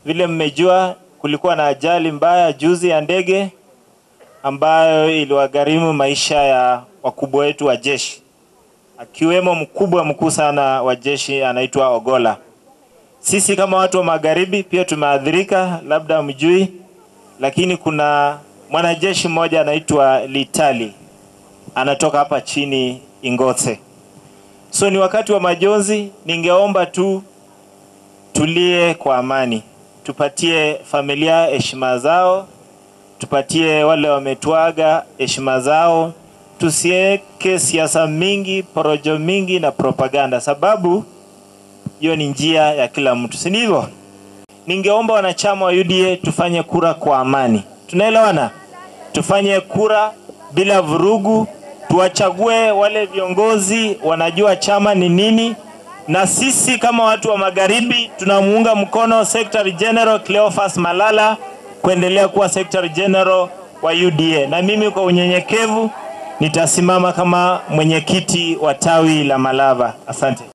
Vile mmejua, kulikuwa na ajali mbaya juzi ya ndege ambayo iliwagharimu maisha ya wakubwa wetu wa jeshi, akiwemo mkubwa mkuu sana wa jeshi anaitwa Ogola. Sisi kama watu wa magharibi pia tumeathirika, labda mjui, lakini kuna mwanajeshi mmoja anaitwa Litali anatoka hapa chini Ingotse. So ni wakati wa majonzi, ningeomba tu tulie kwa amani, tupatie familia heshima zao, tupatie wale wametuaga heshima zao, tusiweke siasa mingi, porojo mingi na propaganda, sababu hiyo ni njia ya kila mtu, si ndivyo? Ningeomba wanachama wa UDA tufanye kura kwa amani, tunaelewana? Tufanye kura bila vurugu, tuwachague wale viongozi wanajua chama ni nini, na sisi kama watu wa magharibi tunamuunga mkono Secretary General Cleophas Malala kuendelea kuwa Secretary General wa UDA, na mimi kwa unyenyekevu nitasimama kama mwenyekiti wa tawi la Malava. Asante.